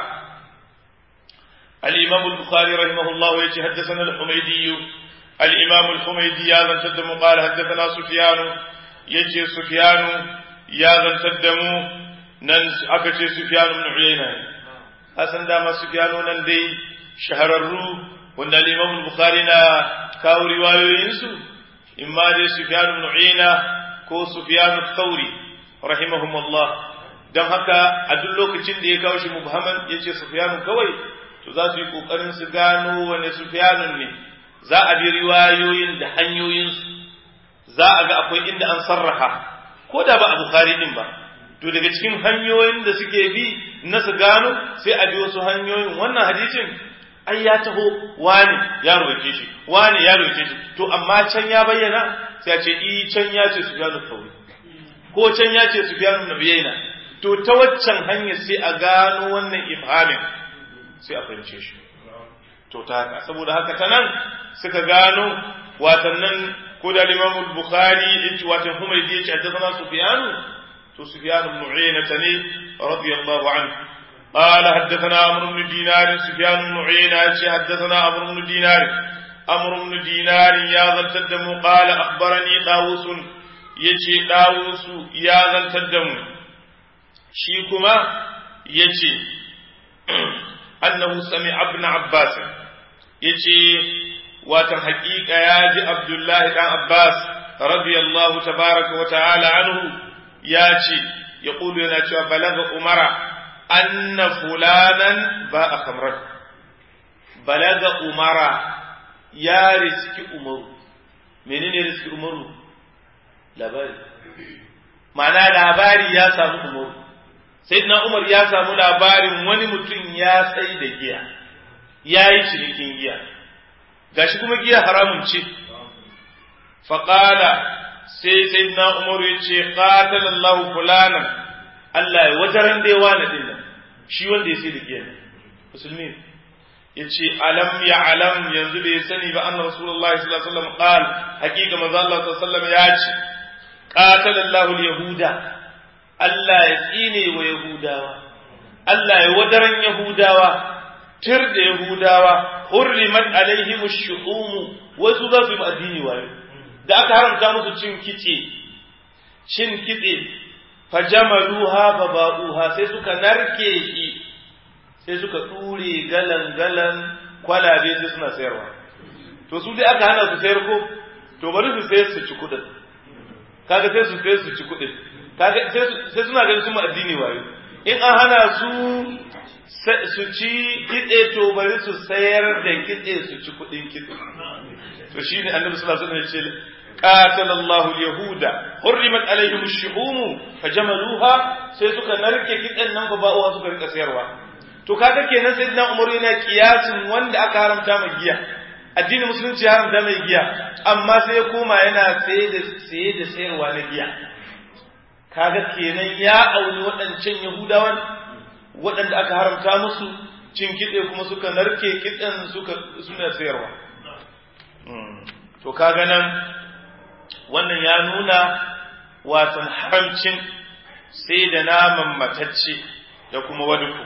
الإمام البخاري رحمه الله يتحدثنا الحميدي الإمام الحميدي يا ذن تدم قال حدثنا سفيان يجي سفيان يا ذن تدم ننس أكتي سفيان بن عيينة أسن دام سفيان نندي شهررو وأن الإمام البخاري نا كاو رواية ينسو إما دي سفيان بن عيينة ko Sufyan Thauri rahimahumullah dan haka a duk lokacin da ya kawo shi mubhaman yace Sufyan kawai to za su yi kokarin su gano wane Sufyanun ne za a bi riwayoyin da hanyoyin su za a ga akwai inda an sarraha ko da ba a Bukhari din ba to daga cikin hanyoyin da suke bi na su gano sai a bi wasu hanyoyin wannan hadisin ai ya taho wani ya roke shi wani ya roke shi to amma can ya bayyana sai a ce i can ya ce Sufyan al-Thawri ko can ya ce Sufyan ibn Uyayna to ta waccan hanyar sai a gano wannan ibhamin sai a fahimce shi to ta haka saboda haka ta nan suka gano watannan ko da Imam Bukhari yace watan Humaydi yace haddathana Sufyan to Sufyan ibn Uyayna tani radiyallahu anhu قال حدثنا عمرو بن دينار سفيان بن عيينة حدثنا عمرو بن دينار عمرو بن دينار يا غنتدم قال أخبرني طاووس يجي طاووس يا غنتدم شيكما يجي أنه سمع ابن عباس يجي وتحقيق ياجي عبد الله بن عباس رضي الله تبارك وتعالى عنه ياجي يقول لنا بلغ أمرا أن فلانا باء خمرا بلغ أمرا يا رزق أمر منين رزق أمر labari ma'ana labari ya samu umaru sayyidina Umar ya samu labarin wani mutum ya sai da giya ya yi cinikin giya gashi kuma giya haramun ce faƙala sai sayyidina Umar ya ce qatalallahu fulanan Allah ya wajaran da yawa na dinnan shi wanda ya sai da giya musulmi ya ce alam ya alam yanzu bai sani ba anna rasulullahi sallallahu alaihi wasallam qal haqiqa manzo Allah sallallahu alaihi wasallam ya ce qatalallahu yahuda Allah ya tsine wa yahudawa Allah ya wadaran yahudawa tir da yahudawa hurrimat alaihim ash-shuhum wasu za su yi addini wayo da aka haramta musu cin kitse cin kitse fajamaluha baba'uha sai suka narke shi sai suka ture galan-galan kwalabe sai suna sayarwa to su dai aka hana su sayar ko to bari su sayar su ci kuɗin kaga sai su sayar su ci kuɗin kaga sai suna ganin sun addini wayo in an hana su su ci kitse to bari su sayar da kitse su ci kuɗin kitse to shine annabi sallallahu alaihi wasallam ya ce قاتل الله اليهود حرمت عليهم الشحوم فجملوها sai suka narke kitsen nan fa ba'uwa suka rika sayarwa to kaga kenan sayyidina Umar yana kiyasin wanda aka haramta mai giya addinin musulunci ya haramta mai giya amma sai ya koma yana saye da saye da sayarwa na giya kaga kenan ya auni waɗancan Yahudawan waɗanda aka haramta musu cin kitse kuma suka narke kitsen suka suna sayarwa to kaga nan wannan ya nuna watan haramcin sai da naman matacce da kuma waduku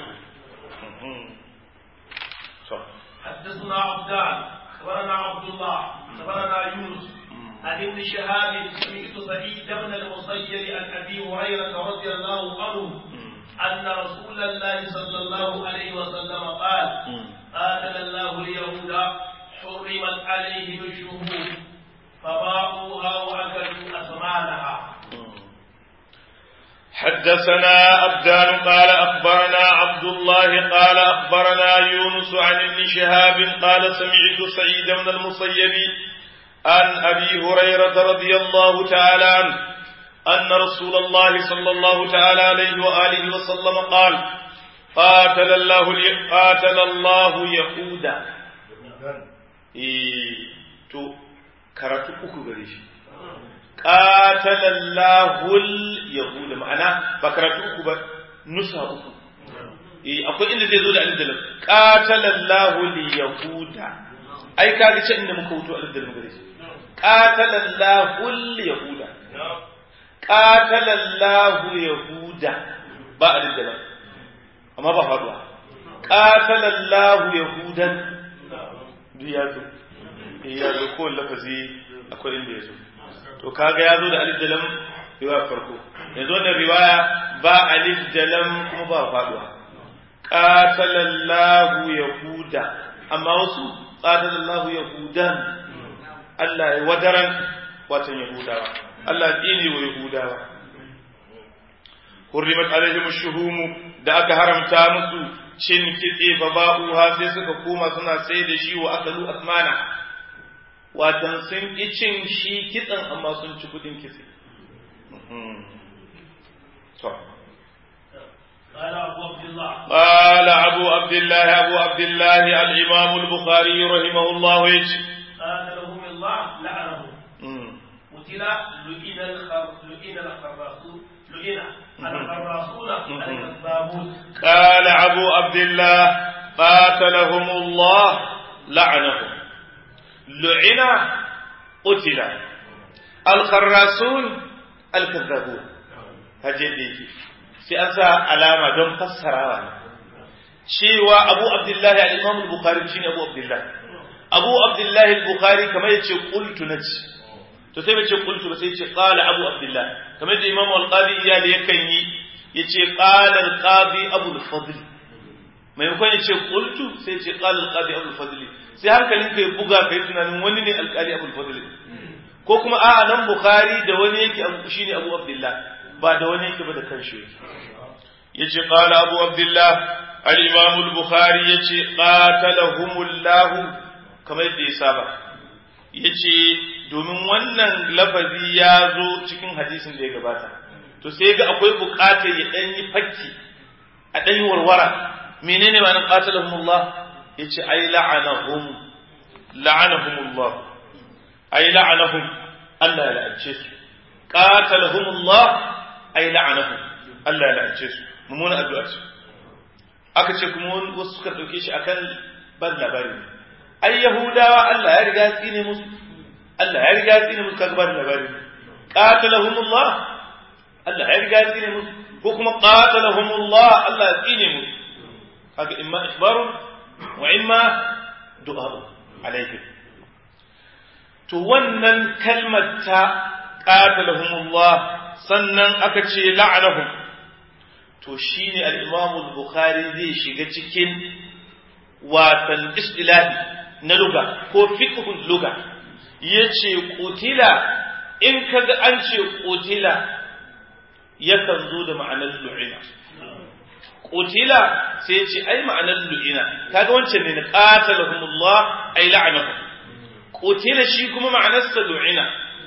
حدثنا عبدان اخبرنا عبد الله اخبرنا يونس عن ابن شهاب سمعت سعيد بن المسيب عن ابي هريره رضي الله عنه ان رسول الله صلى الله عليه وسلم قال قاتل الله اليهود حرمت عليهم الشهود فباعوها واكلوا اثمانها حدثنا أبدان قال أخبرنا عبد الله قال أخبرنا يونس عن ابن شهاب قال سمعت سعيد بن المسيب عن أبي هريرة رضي الله تعالى عنه أن رسول الله صلى الله تعالى عليه وآله وسلم قال قاتل الله قاتل الله يهودا إيه تو كرتو uku gare shi qatalallahu yahuda ma'ana ba karatu uku ba nusa uku eh akwai inda zai zo da alif da lam qatalallahu yahuda ai kaga ce inda muka wuto alif da lam gare shi qatalallahu yahuda qatalallahu yahuda ba alif da lam amma ba faduwa qatalallahu yahudan duk ya zo ya zo ko lafazi akwai inda ya zo to kaga ya zo da alif da lam riwaya farko yanzu wannan riwaya ba alif da lam kuma ba faduwa qatalallahu yahuda amma wasu qatalallahu yahudan Allah ya wadaran watan yahudawa Allah dini wa yahudawa hurrimat alaihim ash-shuhum da aka haramta musu cin kitse fa ba'uha sai suka koma suna sai da shi wa akalu asmana watan sun ƙi cin shi kitsen amma sun ci kudin kitse. قال أبو عبد الله قال أبو عبد الله أبو عبد الله الإمام البخاري رحمه الله يجي قاتلهم الله لعنهم قتل لئن الخر لئن الخراصون لئن الخراصون الكذابون قال أبو عبد الله قاتلهم الله لعنهم لعن قتل الخراسون الكذابون هجدي sai an sa alama don fassarawa ne cewa abu abdullahi al-imam al-bukhari shine abu abdullahi abu abdullahi al-bukhari kamar yace qultu naci to sai bace qultu ba sai yace qala abu abdullahi kamar da imam al-qadi iyali yakan yi yace qala al-qadi abu al-fadl maimakon yace qultu sai yace qala al-qadi abu al-fadl sai hankalin ka ya buga kai tunanin wani ne alƙali abul fadl ko kuma a'a nan bukhari da wani yake abu shine abu abdullah ba da wani yake ba da kanshi yace qala abu abdullah al-imam al-bukhari yace qatalahumullah kamar yadda ya saba yace domin wannan lafazi ya zo cikin hadisin da ya gabata to sai ga akwai buƙatar ya dan yi fakki a ɗan warwara menene ma nan qatalahumullah yace ai la'anahum la'anahumullah ai la'anahum Allah ya la'ance su qatalahumullah ai la'anahum Allah ya la'ance su mummuna addu'a ce aka ce kuma wasu suka dauke shi akan ban labari ai yahudawa Allah ya riga tsine musu Allah ya riga tsine musu kaga ban labari qatalahumullah Allah ya riga tsine musu ko kuma qatalahumullah Allah ya tsine musu kaga imma ikhbarun wa imma du'a alaihim to wannan kalmar ta qatalahumullah sannan aka ce la'anahum to shine al-Imam al-Bukhari zai shiga cikin watan istilahi na luga ko fiqhul luga yace qutila in kaga an ce qutila yakan zo da ma'anar lu'ina qutila sai ce ai ma'anar lu'ina kaga wancan ne na qatalahumullah ai la'anahum qutila shi kuma ma'anarsa lu'ina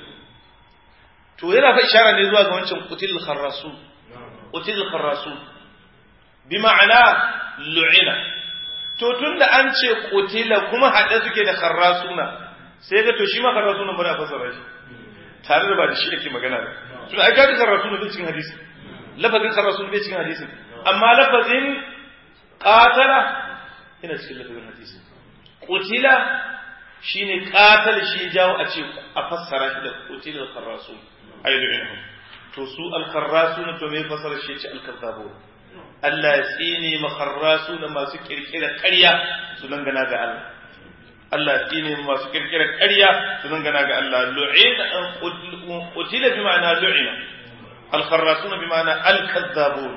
to yana fa ishara ne zuwa ga wancan qutil kharrasu qutil kharrasu bi ma'ana lu'ina to tunda an ce qutila kuma hade suke da kharrasuna sai ga to shi ma kharrasuna ba da fasara shi tare da ba da shi ake magana ba to ai ga kharrasuna bai cikin hadisi lafazin kharrasuna bai cikin hadisi amma lafazin qatala ina cikin lafazin hadisi qutila shine qatal shi jawo a ce a fassara shi da qutil kharrasun ay lu'inhum to su al kharrasun to me fassara shi ce al kazzabun Allah ya tsine makharrasun masu kirkira ƙarya su dangana ga Allah Allah ya tsine masu kirkira ƙarya su dangana ga Allah lu'ina qutila bi ma'ana lu'ina al kharrasun bi ma'ana al kazzabun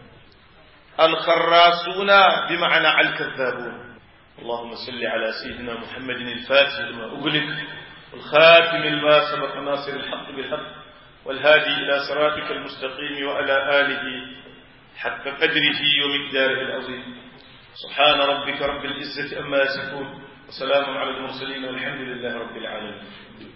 al kharrasun bi ma'ana al kazzabun اللهم صل على سيدنا محمد الفاتح لما أغلق والخاتم لما سبق ناصر الحق بالحق والهادي إلى صراطك المستقيم وعلى آله حق قدره ومقداره العظيم سبحان ربك رب العزة أما يصفون وسلام على المرسلين والحمد لله رب العالمين